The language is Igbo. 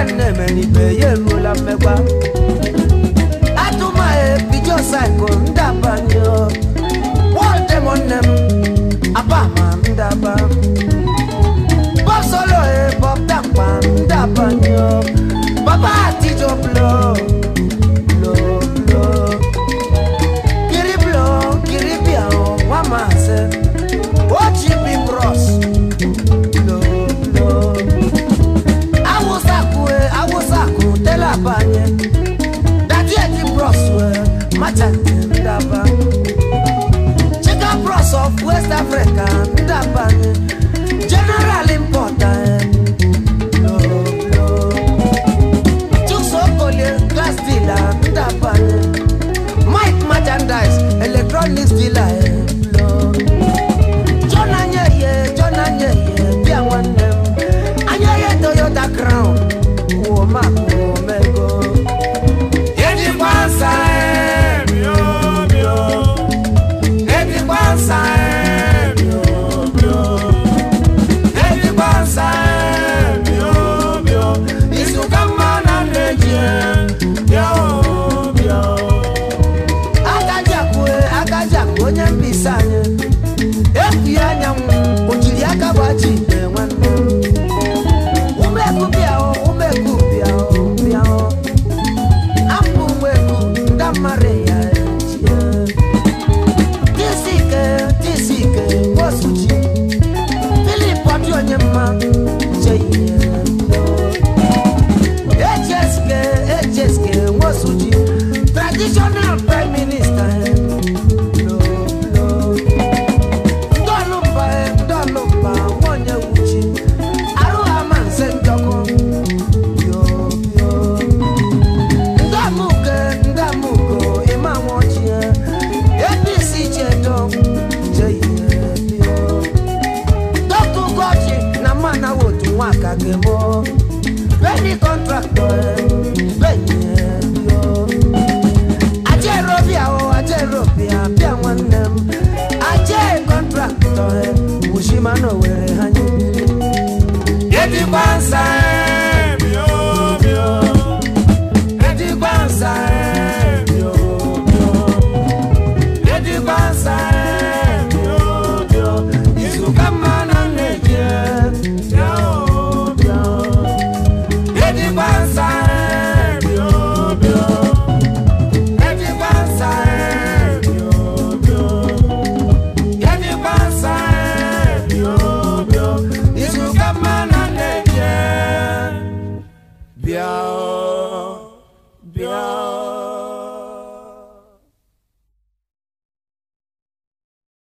nwanne menibe ya eruola mmegwa atụmaghị bijo saiko ndabanye wọldemo nne m abama ndaba bob solo e bob dampa ndabanye baba atijo blo blo blo kiri blo kiri bia o nwa maase ochibi bros blo blo awụsakụ e awụsakụ tela banye dadi eti bros we machante ndaba chicken bros of west africa ndabanye general importer lo lo chusokolie glass dealer ndabanye mike merchandise electronics dealer lo jona nyeye jona nyeye bịa nwanne m anyeye toyota crown woma omego Ejikwa nsa e, mio, mio. Ejikwa nsa e, mio, mio. Ejikwa nsa e, mio, mio. Isuka mma na nneji e, mio, mio. agajakwu agajakwu onye mbisa anyị ekwughị anyanwụ o jiri aka gbaji ite nwanne m umeku bịa o umeku bịa o bịa o apụ nweku ndamara ya ejie tisike tisike nwosuji filip ọdị onye mma cheihe echeske echeske nwosuji traditional prime minister lo lo ndọlụmba ndọlụmba nwonye wuchi arụghama nse njọkụ yo yo ndamuke ndamuko ịma nwochie apc chedo cheihe bio dọkụ gọji na mana wotu nwaka gemo beni kọntraktọ beni bio ajerobia o ajerobia bịa nwanne m aje kọntraktọ wushima na owere ha nye Ejikwa nsa